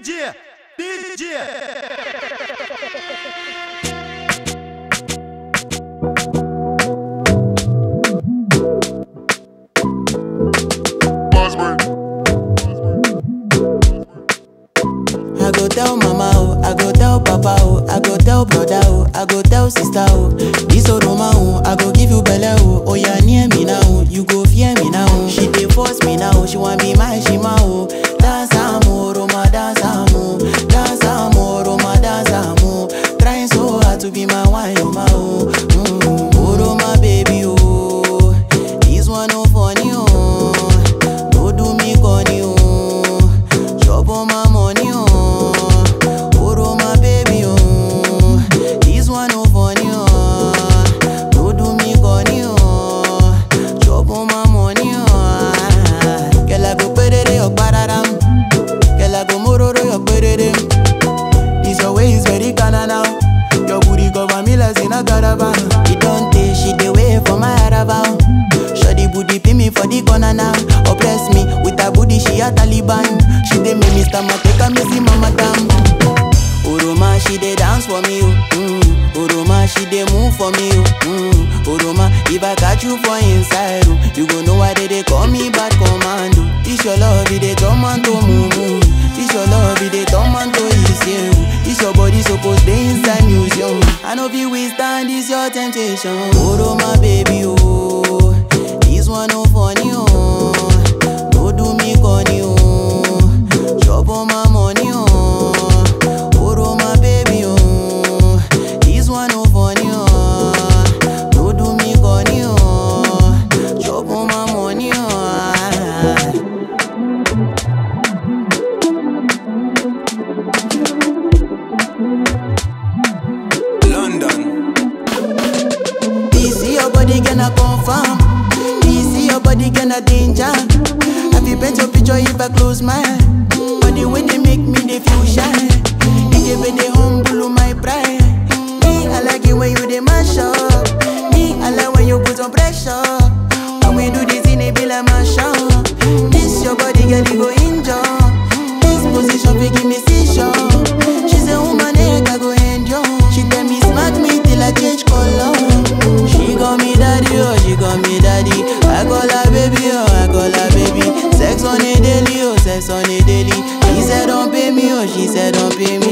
DJ, DJ. I go tell mama oh, I go tell papa oh, I go tell brother oh, I go tell sister oh. This Oroma oh, I go give you belle oh. Oh yeah, near me now, oh, you go fear me now. oh. She dey force me now, she want be my shima oh. Dance amo, Roma dance amo, dance amo, Roma dance amo. Trying so hard to be my wine, oh my oh. Mm, oh Roma baby oh, this one no funny oh. No do me corny oh. Chop on my money, oh. Oro my baby, oh. This one no funny, oh. No do me corny, oh. Chop on my money, oh. Girl, I go perere your pararam. Girl, I go mororo your perere. This your way is very kinda now. Your booty cover me like in a caravan. It don't take she the way for my caravan. Shoddy booty pin me for the corner now. Oppress me with her booty, she a Taliban. She dey make me stomach take a missy mama damn. Oroma, she dey dance for me, oh. Mm. Oroma, she dey move for me, oh. Mm. Oroma, if I catch you for inside, oh, you go know why they dey call me bad commando. This your love, it dey turn man to mumu. This your love, it dey turn man to easy. This your body supposed dey inside museum. I know if withstand this your temptation. Oroma, baby, oh. This one no funny, oh. No do me corny, oh. Chop on my money, oh. Oro my baby, oh. This one no funny, oh. No do me corny, oh. Chop on my money, oh. London. This your body gonna confirm. This your body gonna danger. Have you bet your picture if I close my eye? But the way they make me they feel shy. They give me the humble my pride. Me I like it when you they mash up. Me I like when you put on pressure. When we do this in it be like mash up. This your body girl you go injure. This position fi give me seizure. She say woman neck I go endure. She tell me smack me till I change color. She call me daddy, oh, she call me daddy. I call her baby, oh, I call her baby. Sex on a daily, oh, sex on a daily. He said don't pay me, oh, she said don't pay me.